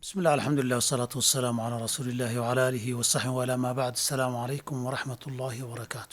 بسم الله الحمد لله والصلاة والسلام على رسول الله وعلى آله وصحبه ولا ما بعد السلام عليكم ورحمة الله وبركاته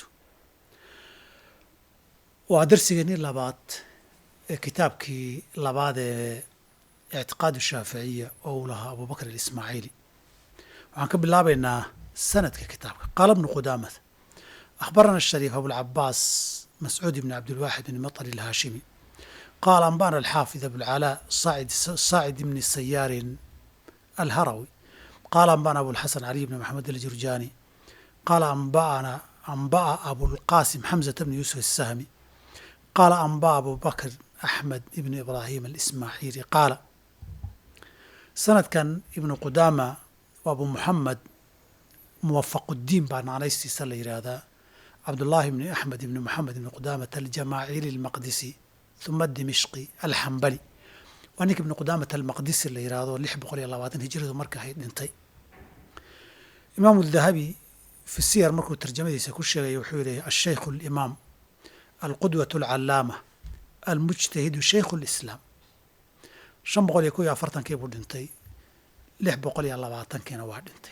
waa darsigeenii labaad ee kitaabkii labaad ee ictiqaad shaaficiya oo uu lahaa abubakr اlismaaciili waxaan ka bilaabaynaa sanadka kitaabka qaala bnu qudaamata akhbarana الshariif abulcabaas mascuud ibn cabdilwaaxid bn maطr الhaashimi qaala anbana alxaafid abulcalaa saacid ibni sayaarin alharawi qaala anbana abulxasan caliy bn maxamed aljurjaani qaala anbana anba'a abulqaasim xamzata bni yuusuf الsahmi qaala anba abu bakr axmed ibn ibraahim alismaaciili qaala sanadkan ibnu qudaama waa abu muxamed muwafaquddiin baa naanaystiisa la yidhaahdaa cabdullaahi ibni axmed ibni moxamed ibni qudaamata aljamaaciili almaqdisi huma dimishqi alxambali waa ninka ibni qudaamata almaqdisi la yidhaahdo lix boqol iyo labaatan hijradu marka ahayd dhintay imaamu dahabi fi siyar markuu tarjamadiisa ku sheegaya wuxuu yihi ashaykhu alimaam alqudwaة alcalaama almujtahidu shaykhu اlislaam shan boqol iyo kow iyo afartankii buu dhintay lix boqol iyo labaatankiina waa dhintay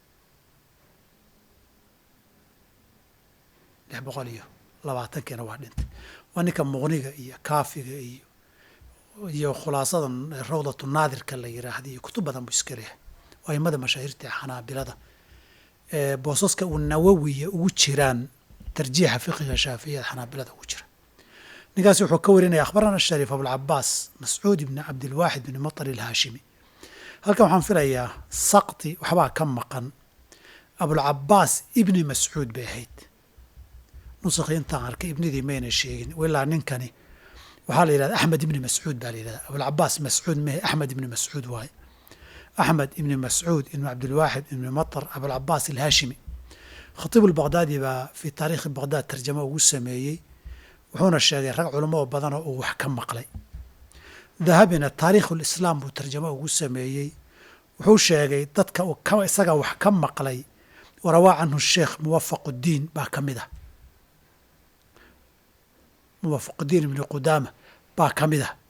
lix boqol iyo labaatankiina waa dhintay waa ninka muqniga iyo kaafiga iyo iyo khulaasada rawdatu naadirka la yiraahda iyo kutub badan buu iska leehay waa aimada mashaahirta ee xanaabilada ee boosaska uu nawowiya ugu jiraan tarjiixa fiqiga shaaficiyada xanaabilada ugu jira ninkaasi wuxuu ka warinaya akhbarana shariif abulcabaas mascuud ibni cabdilwaaxid bni maطr ilhaashimi halkan waxaan filayaa sakti waxbaa ka maqan abulcabaas ibni mascuud bay ahayd nusakhi intaan arkay ibnidii mayna sheegin ilaa ninkani waxaa la yidhahda axmed ibni mascuud baa la yidhahda abulcabaas mascuud mehe axmed ibni mascuud waaye axmed ibni mascuud ibni cabdilwaaxid ibni maطr abulcabaas ilhaashimi khatiib albaqdaadi baa fii taariikhi baqdaad tarjamo ugu sameeyey wuxuuna sheegay rag culamo badanoo uu wax ka maqlay dahabina taariikhu lislaam buu tarjamo ugu sameeyey wuxuu sheegay dadka uu isaga wax ka maqlay warawaa canhu sheekh muwafaquddiin baa ka mid ah muwafaquddiin ibni qudaama baa ka mid ah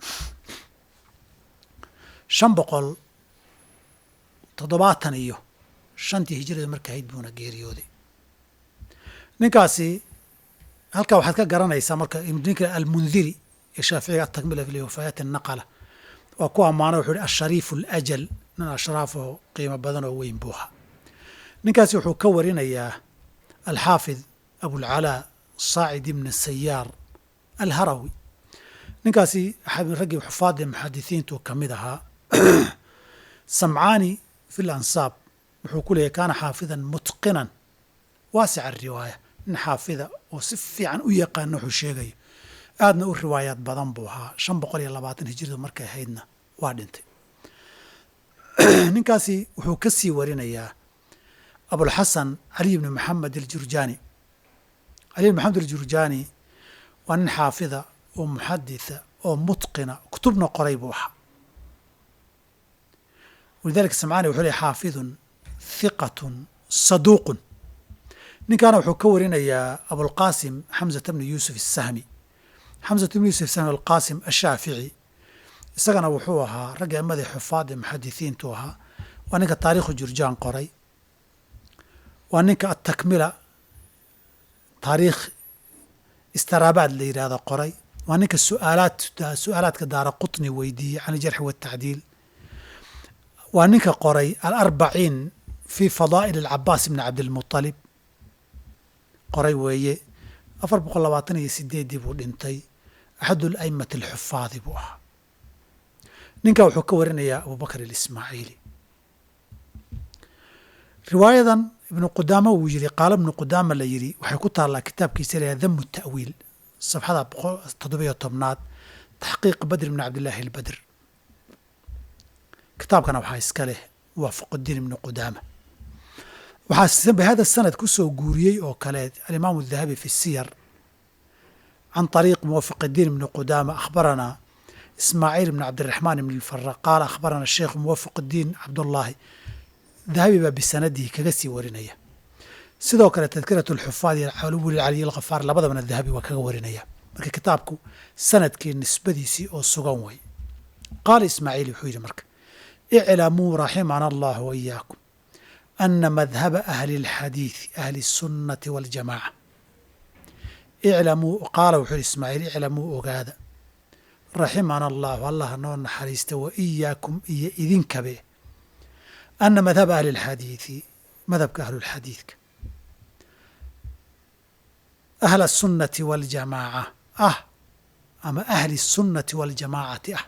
shan boqol toddobaatan iyo shantii hijrada marka ahayd buuna geeriyooday ninkaasi halkaa waxaad ka garanaysaa marka ninka almundiri ee shaaficiga atakmila fi wafayaati naqala waa ku ammaano wuxuu ihi ashariifu alajal nin ashraaf oo qiimo badan oo weyn buuha ninkaasi wuxuu ka warinayaa alxaafid abulcalaa saacid ibni sayaar alharawi ninkaasi raggii xufaadda muxadisiintu ka mid ahaa samcaani fi lansaab wuxuu ku leeyahy kaana xaafidan mutqinan waasica riwaaya nin xaafida oo si fiican u yaqaana wuxuu sheegayo aadna u riwaayaad badan buu ahaa shan boqol iyo labaatan hijradu markay ahaydna waa dhintay ninkaasi wuxuu ka sii warinayaa abulxasan caliy bni maxamed aljurjaani caliy bn maxamed aljurjaani waa nin xaafida oo muxaditha oo mutqina kutubna qoray buu ahaa walidalika samcaani wuxuu leey xaafidun hiqatun saduuqun ninkaana wuxuu ka warinayaa abulqaasim xamzata bni yuusuf asahmi xamzata bni yuusuf sahmi alqaasim ashaafici isagana wuxuu ahaa ragga amadii xufaadda muxadisiintu ahaa waa ninka taariikhu jurjaan qoray waa ninka atakmila taariikh istaraabaad la yidhaahdo qoray waa ninka suaalaad su-aalaadka daara qutni weydiiyey can iljarxi waatacdiil waa ninka qoray alarbaciin fi fadaa'il alcabaas ibni cabdilmuطalib qoray weeye afar boqol labaatan iyo sideeddii buu dhintay axadu alaimati alxufaadi buu ahaa ninka wuxuu ka warinayaa abubakr alismaaciili riwaayadan ibnu qudaama wuu yidhi qaalo ibnu qudaama la yidhi waxay ku taallaa kitaabkiisa layaha damu ta'wiil safxada toddobiyo tobnaad taxqiiq badr ibni cabdillaahi albadr kitaabkana waxaa iska leh muwaafaqudiin ibnu qudaama waxaa bihada sanad ku soo guuriyey oo kale alimaamu dahabi fi siyar can طariiq muwafaqidiin ibni qudaama akhbaranaa ismaaciil ibn cabdiraxmaan ibn lfara qaala akhbarana sheikh muwafaqidiin cabdullaahi dahabi baa bisanadihi kaga sii warinaya sidoo kale tadkirat alxufaad iyo alwli caliy alkhafaar labadabana dahabi waa kaga warinaya marka kitaabku sanadkii nisbadiisii oo sugan way qaala ismaaciil wuxuu yidhi marka iclamuu raximana allah waiyaakum ana madhaba ahli اlxadiidi ahli الsunnati waاljamaca iclamuu qaala wuxuu yihi ismaaciil iclamuu ogaada raximana allahu allah noo naxariista wa iyaakum iyo idinkabe ana madhaba ahli اlxadiidi madhabka ahlulxadiidka ahla الsunnati waاljamaaca ah ama ahli الsunnati waاljamaacati ah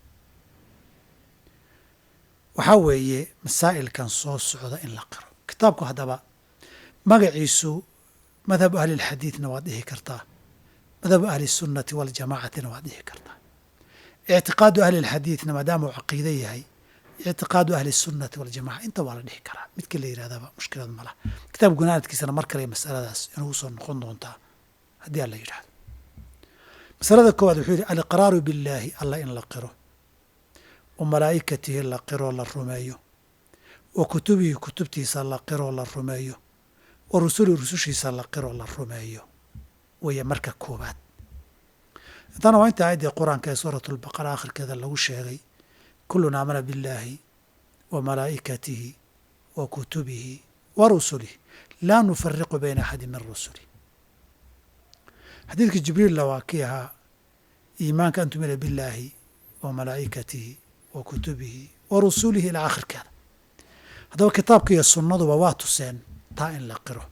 waxaa weeye masaa'ilkan soo socda in la qiro kitaabku haddaba magaciisu madhabu ahli اlxadiidna waad dhihi kartaa madhabu ahli الsunnati waاljamaacatina waad dhihi kartaa ictiqaadu ahli اlxadiidna maadaama uu caqiide yahay ictiqaadu ahli الsunnati waاljamaca inta waa la dhihi karaa midkii la yidhahdaba mushkilad ma laha kitaabka gunaanadkiisana mar kale masaladaas inugu soo noqon doontaa haddii alla yidhahdo masalada koowaad wuxuu yidhi aliqraaru billaahi alla in la qiro wa malaa'ikatihi la qiroo la rumeeyo wa kutubihi kutubtiisa la qiroo la rumeeyo wa rusulihi rusushiisa la qiroo la rumeeyo weeye marka koowaad intana waa inta aayaddii qur-aanka ee suurat lbaqara akhirkeeda lagu sheegay kullun aamana billaahi wa malaa'ikatihi wa kutubihi wa rusulihi laa nufariqu bayna axadi min rusulih xadiidkii jibriilla waa kii ahaa iimaanka an tumina billaahi wa malaa'ikatihi wa kutubihi wa rusulihi ilaa akhirkeeda haddaba kitaabka iyo sunnaduba waa tuseen taa in la qiro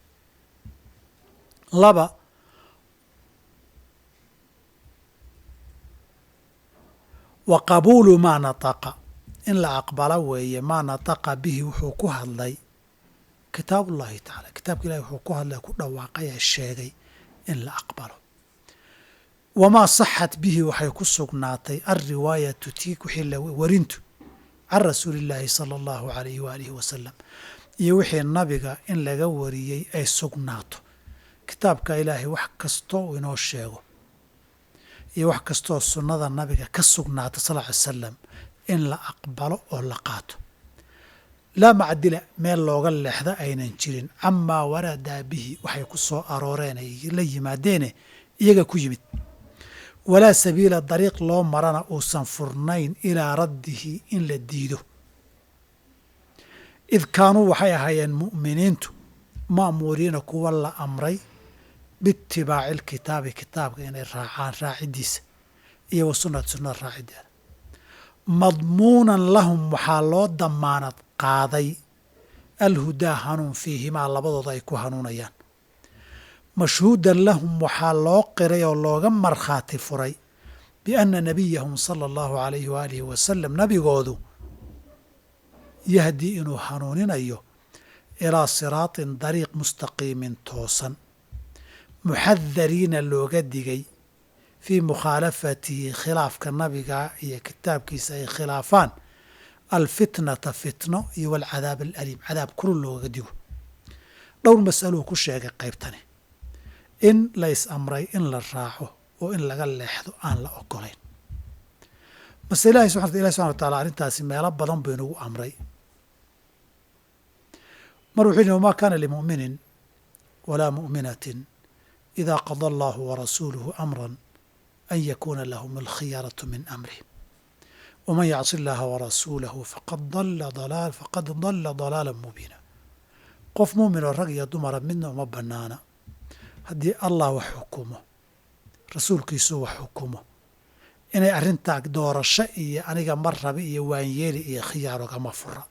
laba wa qabuulu maa nataqa in la aqbalo weeye maa nataqa bihi wuxuu ku hadlay kitaabullahi tacaala kitaabka ilahi wuxuu ku hadlay ku dhawaaqaya sheegay in la aqbalo wamaa saxat bihi waxay ku sugnaatay alriwaayatu tii wixii la warintu can rasuuli illaahi sala allahu alayhi waalihi wasalam iyo wixii nabiga in laga wariyey ay sugnaato kitaabka ilaahay wax kastoo uu inoo sheego iyo wax kastoo sunnada nabiga ka sugnaata sal ly salam in la aqbalo oo la qaato laa macdila meel looga leexda aynan jirin camaa waradaa bihi waxay ku soo arooreen ay la yimaadeene iyaga ku yimid walaa sabiila dariiq loo marana uusan furnayn ilaa raddihi in la diido id kaanuu waxay ahaayeen mu'miniintu ma'muuriina kuwa la amray biitibaaci alkitaabi kitaabka inay raacaan raaciddiisa iyo wa sunnati sunnada raaciddeeda madmuunan lahum waxaa loo damaanad qaaday alhudaa hanuun fiihimaa labadooda ay ku hanuunayaan mashhuudan lahum waxaa loo qiray oo looga markhaati furay bianna nabiyahum sala allahu alayhi waalihi wasalam nabigoodu yahdii inuu hanuuninayo ilaa siraatin dariiq mustaqiimin toosan muxadariina looga digay fii mukhaalafatihi khilaafka nabiga iyo kitaabkiisa ay khilaafaan alfitnata fitno iyo walcadaab alaliim cadaab kurun looga digo dhowr masaluu ku sheegay qaybtani in la is amray in la raaco oo in laga leexdo aan la ogolayn mase ilahi subxana ilahi subxana wa taala arrintaasi meelo badan buu inagu amray mar wuxuu yihi wma kana limu'minin walaa mu'minatin ida qada allahu warasuuluhu amra an yakuna lahum alkhiyaratu min amrihim wman yacsi اllaha warasuulahu faqad dala dalaala mubiina qof muumin oo rag iyo dumara midna uma banaana haddii allah wax xukumo rasuulkiisu wax xukumo inay arrintaa doorasho iyo aniga mar rabi iyo waanyeeli iyo khiyaarogama fura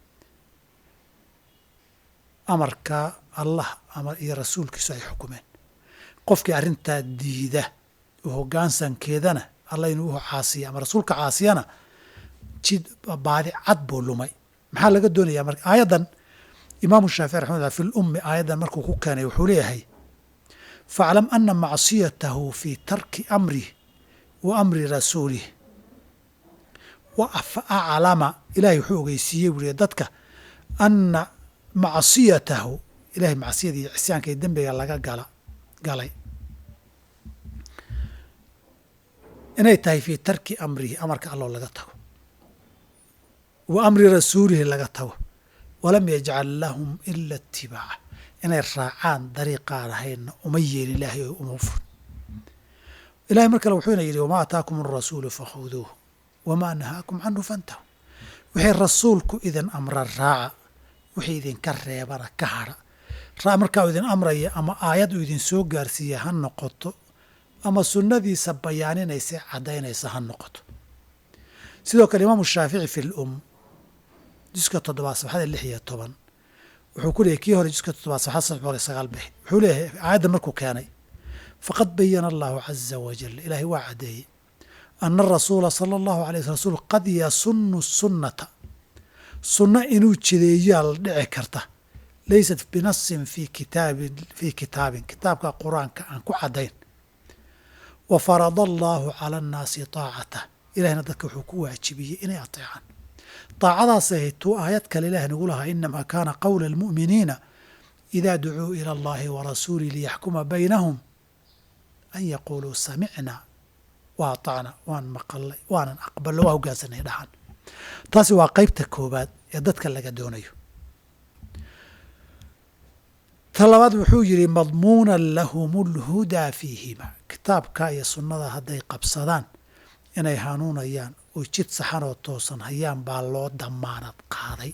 amarka allah iyo rasuulkiisu ay xukumeen qofkii arrintaa diida oo hoggaansankeedana alla inuu u caasiya ama rasuulka caasiyana jid baadi cad buu lumay maxaa laga doonayaa marka aayaddan imaamu shaafici raxmatullah fi lummi aayaddan markuu ku keenay wuxuu leeyahay faaclam ana macsiyatahu fii tarki amrih wa amri rasuulih wa aclama ilahay wuxuu ogeysiiyey buu dadka ana macsiyatahu ilahay macsiyada iyo cisyaanka iyo dembiga laga gala galay inay tahay fii tarki amrihi amarka alloo laga tago wa amri rasuulihi laga tago walam yajcal lahum ila itibaaca inay raacaan dariiqaan ahaynna uma yeelin ilaahay oo uma fur ilahay mar kale wuxuuna yidhi wamaa ataakum arasuulu fakhuduuh wamaa nahaakum canhu fantahu wixii rasuulku idin amra raaca wixii idinka reebana ka hadha raa markaa uu idin amraya ama aayad uu idin soo gaarsiiya ha noqoto ama sunnadiisa bayaaninaysa caddaynaysa ha noqoto sidoo kale imaamu shaafici fi lum juska toddobaad saxada lix iyo toban wuxuu ku leeyay kii hore juska toddobaad saxada saddex boqol iyo sagaal bixi wuxuu leeyahay aayadda markuu keenay faqad bayana allahu caza wajal ilaahay waa caddeeyey ana arasuula sala allahu alay sl rasuul qad yasunu sunnata sunno inuu jideeyaa la dhici karta laysat binasin fi kitaabin fii kitaabin kitaabka qur-aanka aan ku caddayn wa farada allaahu cala annaasi taacatah ilahina dadka wuxuu ku waajibiyey inay ateecaan daacadaas ahayd tuu aayad kale ilaah nagu lahaa inamaa kaana qowla almu'miniina idaa ducuu ila allahi wa rasuulih liyaxkuma baynahum an yaquuluu samicna wa atacna waan maqalnay waanan aqbalno waa hogaansanay dhahan taasi waa qeybta koobaad ee dadka laga doonayo ta labaad wuxuu yidhi madmuunan lahum lhudaa fiihima kitaabka iyo sunnada hadday qabsadaan inay hanuunayaan oo jid saxan oo toosan hayaan baa loo damaanad qaaday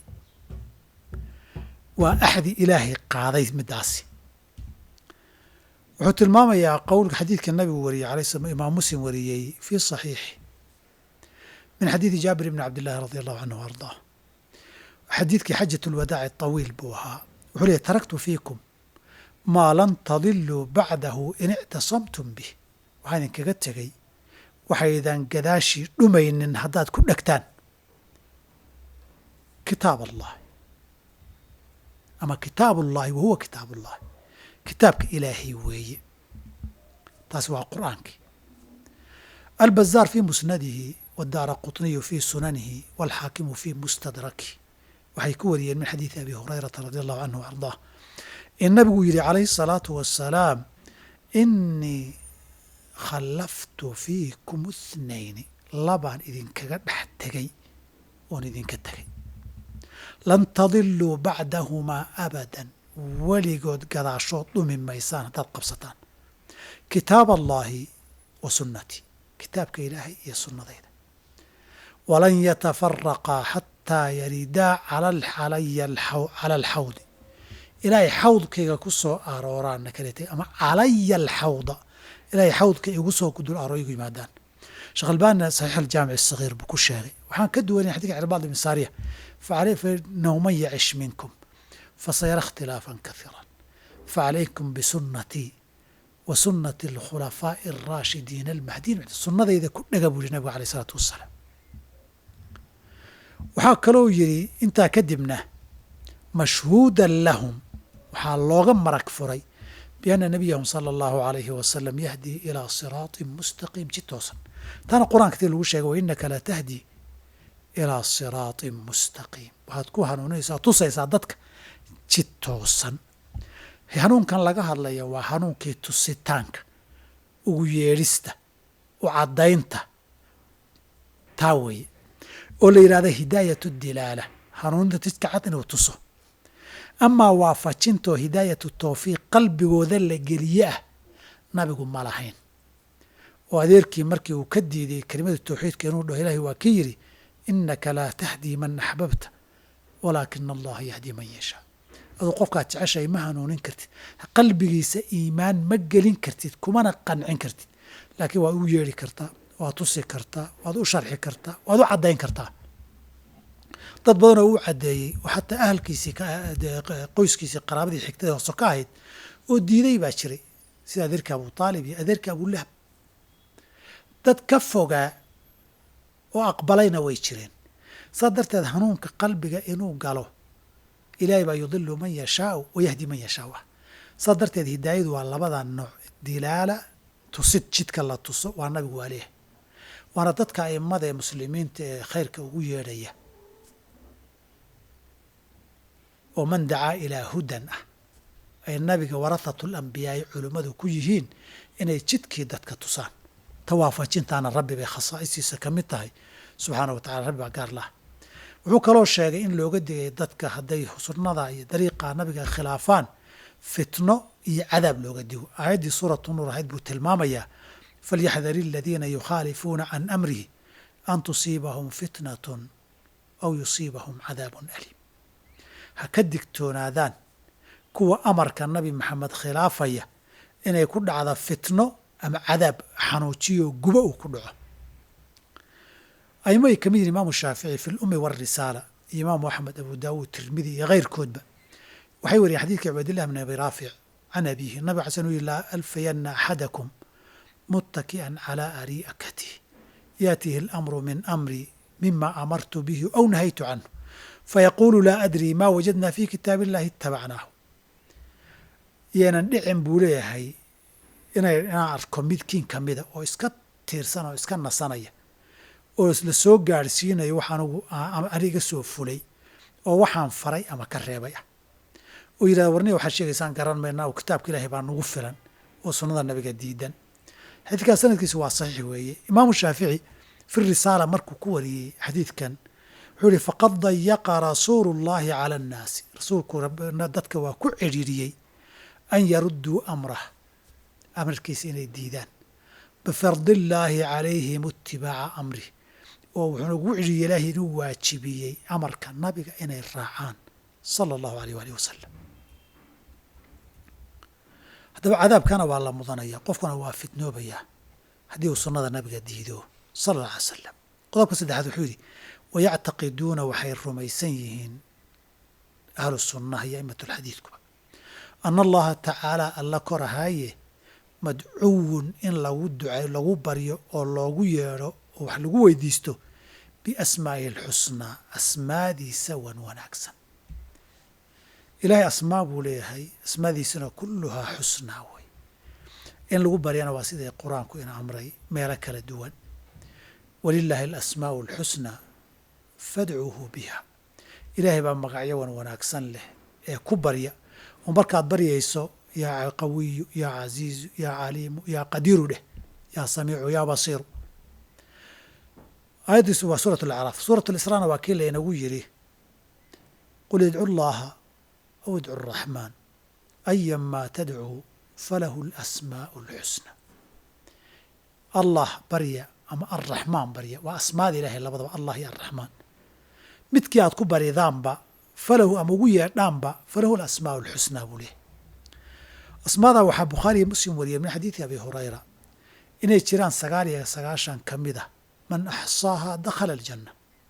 waa axdi ilaahay qaaday midaasi wuxuu tilmaamayaa qowlka xadiidka nabigu wariyey alay sl imaam muslim wariyey fii صaxiixi min xadiidi jaabir bni cabd llahi radi allahu canhu ardaa xadiidkii xajat lwadaaci طawiil buu ahaa wuxuu leeyay taraktu fiikum maa lan tadiluu bacdahu in ictasamtum bih waxaa idinkaga tegey waxaydan gadaashii dhumaynin haddaad ku dhegtaan kitaab allahi ama kitaab ullahi wa huwa kitaab ullahi kitaabka ilaahay weeye taasi waa qur'aankii albazaar fii musnadihi wadaara qطniyu fii sunanihi wاlxaakimu fii mustadraki waxay ku wariyeen min xadiidi abi hurayrata radi allahu canhu w ardaa in nabigu yidhi calayhi الsalaatu wasalaam inii khallaftu fiikum ithnayni labaan idinkaga dhex tegay oon idinka tegay lan tadiluu bacdahumaa abadan weligood gadaashood dhumi maysaan haddaad qabsataan kitaab allaahi wa sunnatii kitaabka ilaahay iyo sunnadayda walan yatafaraqaa xataa yaridaa cala alxawdi ilaahay xawdkayga ku soo arooraanna kaletay ama calaya alxawda ilaahay xawdka igu soo kudul aroor igu yimaadaan sheekh albaanina saxiix aljaamic asagiir buu ku sheegay waxaan ka duwanaya xadidka cirbaad ibn saariya fainahu man yacish minkum fasayara اkhtilaafan kahiira facalaykum bisunnatii wa sunnati alkhulafaaءi الraashidiina almahdiin sunnadayda ku dhega buu yihi nabigu aleyh isalaatu wassalaam waxaa kaloo yidhi intaa kadibna mashhuudan lahum waxaa looga marag furay bianna nabiyahum sala allahu alayhi wasalam yahdii ilaa siraaطin mustaqiim jid toosan taana qur-aanka tii lagu sheegay wa inaka la tahdi ilaa siraaطin mustaqiim waxaad ku hanuuninaysaa tusaysaa dadka jid toosan hanuunkan laga hadlaya waa hanuunkii tusitaanka ugu yeedhista u caddaynta taa weeye oo la yidhahda hidaayatu dilaala hanuuninta jidka cad inuu tuso amaa waafajintoo hidaayatu tawfiiq qalbigooda la geliye ah nabigu ma lahayn oo adeerkii markii uu ka diiday kelimada tawxiidka inuu dhaho ilahi waa ka yidhi inaka laa tahdii man axbabta walaakina allaha yahdii man yashaa aduu qofkaad jeceshahay ma hanuunin kartid qalbigiisa iimaan ma gelin kartid kumana qancin kartid laakiin waad u yeedhi kartaa waad tusi kartaa waad u sharxi kartaa waad u caddayn kartaa dad badan oo u caddeeyey oo xataa ahalkiisii qoyskiisii qaraabadii xigtada hooso ka ahayd oo diiday baa jiray sida adeerka abu taalib iyo adeerka abulahab dad ka fogaa oo aqbalayna way jireen saa darteed hanuunka qalbiga inuu galo ilaahay baa yudilu man yashaau wa yahdi man yashaau ah saa darteed hidaayadu waa labada nooc dilaala tusid jidka la tuso waa nabigu waa leeyahay waana dadka aimada ee muslimiinta ee khayrka ugu yeedhaya oo man dacaa ilaa hudan ah ay nabiga warathatu lambiyaai culimmadu ku yihiin inay jidkii dadka tusaan tawaafajintaana rabbi bay khasaa'istiisa ka mid tahay subxaana wa tacala rabbi baa gaar laha wuxuu kaloo sheegay in looga digay dadka hadday sunnada iyo dariiqa nabiga khilaafaan fitno iyo cadaab looga digo aayaddii suuratu nuur ahayd buu tilmaamayaa falyaxdari aladiina yukhaalifuuna can amrihi an tusiibahum fitnatun aw yusiibahum cadaabun aliim ha ka digtoonaadaan kuwa amarka nabi maxamed khilaafaya inay ku dhacda fitno ama cadaab xanuujiyo gubo uu ku dhaco aimo ay ka mid yihin imaamu shaafici fi lummi warisaala iyo imaamu axmed abu daawuud tirmidi iyo keyrkoodba waxay wariyeen xadiidka cubaydillah bn abi raafic can abiihi nabig xasan uu yihi laa alfayanna axadakum muttaki'an calaa ari'akatih yaatihi alamru min amri mima amartu bihi aw nahaytu canhu fayaquulu laa adrii ma wajadna fi kitaab illahi itabacnaahu yeenan dhicin buu leeyahay inay inaan arko midkiin ka mida oo iska tiirsan oo iska nasanaya oo la soo gaadhsiinayo wax anugu aniga soo fulay oo waxaan faray ama ka reebay ah oo yidhahda warniya waxaad sheegaysaan garan maynaa oo kitaabka ilaahay baa nagu filan oo sunnada nabiga diidan xadiidkaas sanadkiisu waa saxiix weeye imaamu shaafici fi risaala markuu ku wariyey xadiidkan wuxuu yihi faqad dayaqa rasuulu llahi cala annaasi rasuulku dadka waa ku cidhiiriyey an yarudduu amrah amarkiisa inay diidaan bifardillaahi calayhim itibaaca amrih oo wuxuuna ugu cidhiiriyey ilaahay inuu waajibiyey amarka nabiga inay raacaan sala allahu aleyh waalih wasalam haddaba cadaabkana waa la mudanaya qofkuna waa fitnoobayaa haddii uu sunnada nabiga diido sala alla alay salam qodobka saddexaad wuxuu yidhi wayactaqiduuna waxay rumaysan yihiin ahlu sunnaha iyo a'imat alxadiidkuba ana allaha tacaala alla korahaaye madcuwun in lagu ducay lagu baryo oo loogu yeedho oo wax lagu weydiisto biasmaa'ihi alxusnaa asmaadiisa wan wanaagsan ilaahay asmaa buu leeyahay asmaadiisuna kulluhaa xusnaa wey in lagu baryana waa siday qur-aanku ina amray meelo kala duwan walilaahi alasmaa'u alxusnaa fadcuuhu biha ilaahay baa magacyo wan wanaagsan leh ee ku barya oo markaad baryayso yaa qawiyu yaa casiizu yaa caliimu yaa qadiiru dheh yaa samiicu yaa basiiru aayaddiisu waa suurat alacraaf suurat alisraana waa kii laynagu yidhi qul idcu llaha aw idcu araxmaan ayamaa tadcuu falahu alasmaa'u alxusna allah barya ama alraxmaan barya waa asmaada ilahay labadaba allah iyo alraxmaan midkii aad ku baridaanba falahu ama ugu yeedhaanba falahu alasmaa'u alxusnaa buu leehay asmaadaa waxaa bukhaariiyo muslim wariyay min xadiidi abi hurayra inay jiraan sagaal iyo sagaashan ka mid a man axsaahaa dakhala aljanna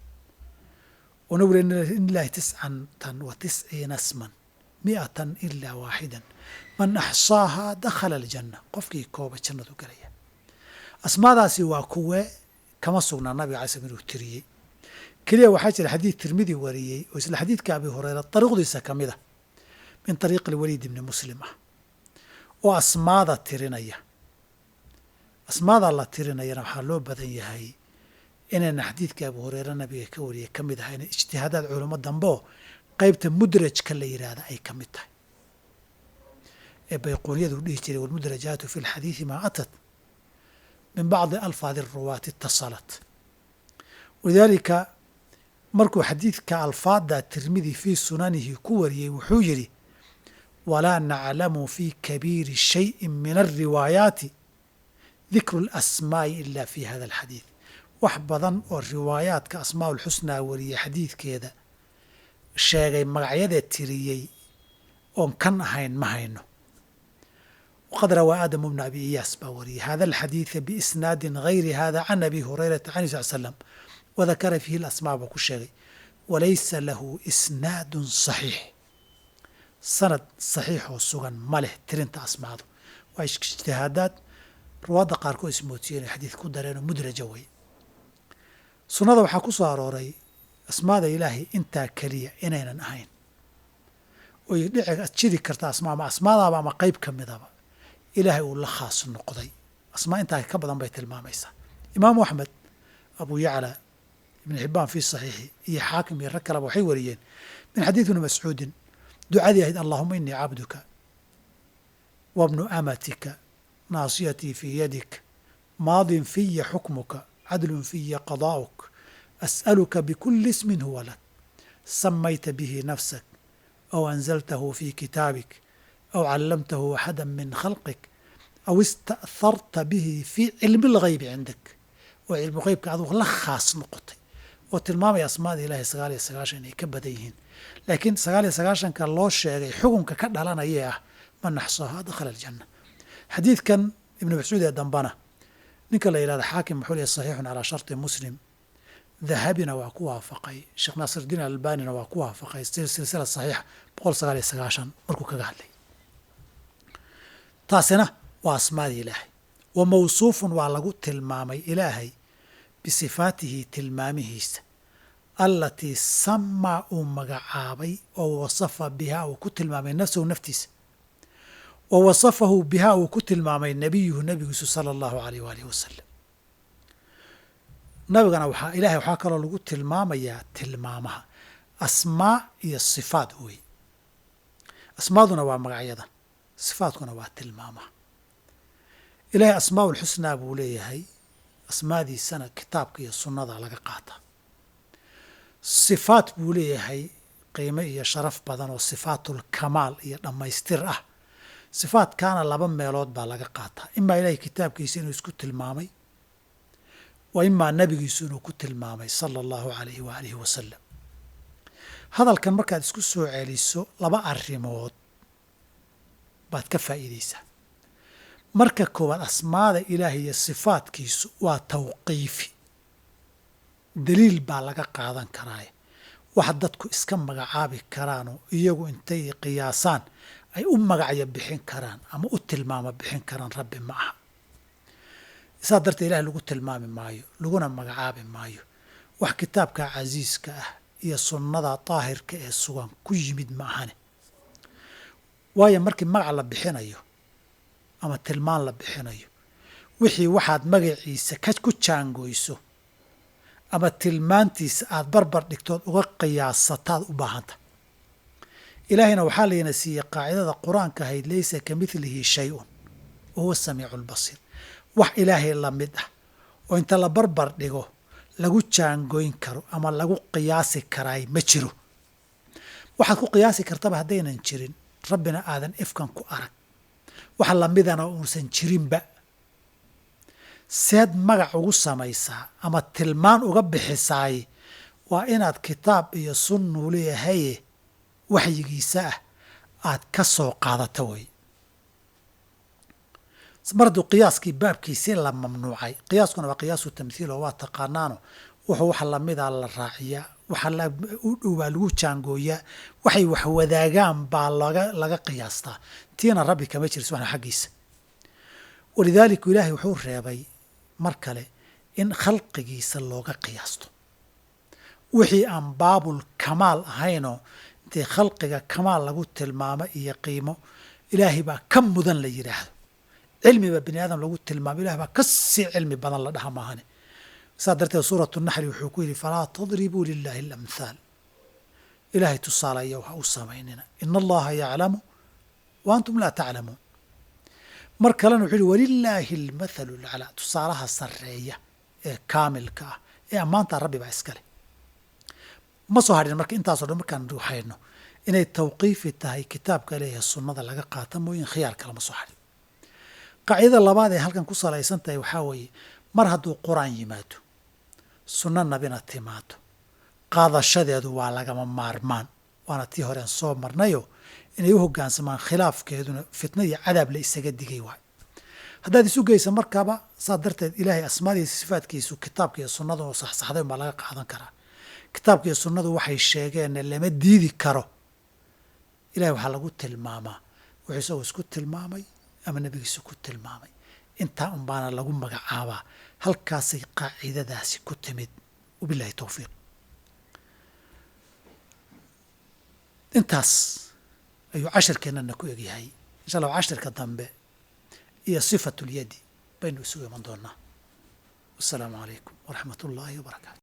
oo nabigu in ilaahi tiscatan wa tisciina sman mi'atan ilaa waaxidan man axsaahaa dakhala aljanna qofkii kooba jannadu galaya asmaadaasi waa kuwe kama sugnaa nabiga alay slm inuu tiriyey keliya waxaa jira xadiid tirmidi wariyey oo isla xadiidka abi hurayra dariiqdiisa ka mid a min ariiqi alwaliid ibni muslim ah oo asmaada tirinaya asmaada la tirinayana waxaa loo badan yahay inayna xadiidka abu hureyre nabiga ka wariyay ka mid ahayna ijtihaadaad culamo dambe oo qeybta mudrajka la yidhaahda ay ka mid tahay ee bayquuniyadu dhihi jiray walmudrajaatu fi lxadiidi maa atat min bacdi alfaadi ruwaati itasalat walidaalika markuu xadiidka alfaada tirmidi fii sunanihi ku wariyey wuxuu yidhi walaa naclamu fi kabiiri shayin min alriwaayaati dikru اlasmaa'i ila fi hada alxadiid wax badan oo riwaayaadka asmaa ulxusnaa wariyey xadiidkeeda sheegay magacyada tiriyey oon kan ahayn ma hayno waqad rawaa aadamu bna abi iyaas baa wariyey hada alxadiida biisnaadin gayri hada can abi hurayrata can sal slam wadakara fiihi alasmaa buu ku sheegay walaysa lahu isnaadun saxiix sanad saxiixoo sugan ma leh tirinta asmaadu waa ijtihaadaad ruwaadda qaarkood ismoodsiyen xadiid ku dareenoo mudraja wey sunnada waxaa ku soo arooray asmaada ilaahay intaa keliya inaynan ahayn oy dhici jiri karta asmaa ama asmaadaaba ama qeyb ka midaba ilaahay uu la khaas noqday asmaa intaa ka badan bay tilmaamaysaa imaamu axmed abu yacla ibn xibbaan fii saxiixi iyo xaakim iyo rag kaleba waxay wariyeen min xadiid ibni mascuudin ducadii ahayd allahuma inii cabduka wabnu amatika naasiyatii fii yadik maadin fiya xukmuka cadlun fiya qadaa'uk as'aluka bikuli ismin huwa lak samayta bihi nafsak aw anzaltahu fi kitaabik aw callamtahu axada min khalqik aw ista'harta bihi fii cilmi اlgaybi cindak oo cilmu geybka adugu la khaas noqotay oo tilmaamaya asmaada ilaahay sagaal iyo sagaashan inay ka badan yihiin laakiin sagaal iyo sagaashanka loo sheegay xukunka ka dhalanaya ah man naxsaaha dakhala aljanna xadiidkan ibnu mascuud ee dambana ninka la yidhahda xaakim wuxuu leeyahy saxiixun calaa sharti muslim dahabina waa ku waafaqay sheekh naasirdiin albanina waa ku waafaqay silsila saxiixa boqol sagaal iyo sagaashan markuu kaga hadlay taasina waa asmaadii ilaahay wa mawsuufun waa lagu tilmaamay ilaahay bisifaatihi tilmaamihiisa allatii samaa uu magacaabay oo wasafa bihaa uu ku tilmaamay nafsahu naftiisa wa wasafahu bihaa uu ku tilmaamay nebiyuhu nebigiisu sala allahu alayh waalihi wasalam nabigana waxaa ilaahay waxaa kaloo lagu tilmaamayaa tilmaamaha asmaa iyo sifaat wey asmaaduna waa magacyada sifaatkuna waa tilmaamaha ilaahay asmaa ulxusnaa buu leeyahay asmaadiisana kitaabka iyo sunnada laga qaataa sifaat buu leeyahay qiimo iyo sharaf badan oo sifaatulkamaal iyo dhammaystir ah sifaatkaana laba meelood baa laga qaataa imaa ilaahay kitaabkiisa inuu isku tilmaamay wa imaa nebigiisu inuu ku tilmaamay sala allahu alayhi waalihi wasalam hadalkan markaad isku soo celiso laba arrimood baad ka faa'iidaysaa marka koowaad asmaada ilaahay iyo sifaatkiisu waa tawqiifi daliil baa laga qaadan karaaye wax dadku iska magacaabi karaanoo iyagu intay qiyaasaan ay u magacyo bixin karaan ama u tilmaamo bixin karaan rabbi ma aha saa darteed ilahay lagu tilmaami maayo laguna magacaabi maayo wax kitaabka casiiska ah iyo sunnada daahirka ee sugan ku yimid ma ahane waayo markii magac la bixinayo ama tilmaan la bixinayo wixii waxaad magaciisa ka ku jaangoyso ama tilmaantiisa aada barbar dhigtood uga qiyaasataad u baahanta ilaahayna waxaa layna siiyey qaacidada qur-aanka ahayd laysa ka midlihi shay-un wa huwa samiicu lbasiir wax ilaahay la mid ah oo inta la barbar dhigo lagu jaangoyn karo ama lagu qiyaasi karaay ma jiro waxaad ku qiyaasi kartaba haddaynan jirin rabbina aadan ifkan ku arag wax lamidana uusan jirinba seed magac ugu samaysaa ama tilmaan uga bixisaay waa inaad kitaab iyo sunnuu leeyahaye waxyigiisa ah aad ka soo qaadato wey mar hadduu qiyaaskii baabkiisii la mamnuucay qiyaaskuna waa qiyaasu tamthiil oo waa taqaanaano wuxuu wax lamida la raaciyaa waxa u dhow baa lagu jaangooyaa waxay wax wadaagaan baa laga laga qiyaastaa tiina rabbi kama jiris waxna xaggiisa walidaalika ilaahay wuxuu reebay mar kale in khalqigiisa looga qiyaasto wixii aan baabul kamaal ahaynoo intay khalqiga kamaal lagu tilmaamo iyo qiimo ilaahay baa ka mudan la yidhaahdo cilmiba bini aadam lagu tilmaamo ilahay baa ka sii cilmi badan la dhaha maahane saa darteed suuratu naxli wuxuu ku yidhi falaa tadribuu lilaahi alamhaal ilaahay tusaalayow ha u samaynina ina allaha yaclamu wa antum laa taclamuun mar kalena wuxuu yihi walilaahi almathalu laclaa tusaalaha sarreeya ee kaamilka ah ee ammaantaa rabbi baa iskale ma soo hadhin marka intaasoo dhan markaan hayno inay tawqiifi tahay kitaabka leeyahay sunnada laga qaata mooyin khiyaar kalama soo hadhin qaacidada labaad ee halkan ku salaysan tahay waxaa weeye mar hadduu qur-aan yimaado sunno nabina timaado qaadashadeedu waa lagama maarmaan waana tii horeen soo marnayo inay u hoggaansamaan khilaafkeeduna fitna iyo cadaab la isaga digay waay haddaad isu geysa markaaba saa darteed ilaahay asmaadiisa sifaadkiisu kitaabka iyo sunnadu oo saxsaxdayn baa laga qaadan karaa kitaabka iyo sunnadu waxay sheegeenna lama diidi karo ilahay waxaa lagu tilmaamaa wuxuu isagoo isku tilmaamay ama nebigiisa ku tilmaamay intaa un baana lagu magacaabaa halkaasay qaacidadaasi ku timid wabilahi towfiiq intaas ayuu cashirkeennana ku egyahay insha allah cashirka dambe iyo sifatu lyadi baynu isugu iman doonaa wasalaamu calaykum waraxmat ullaahi wabarakaatu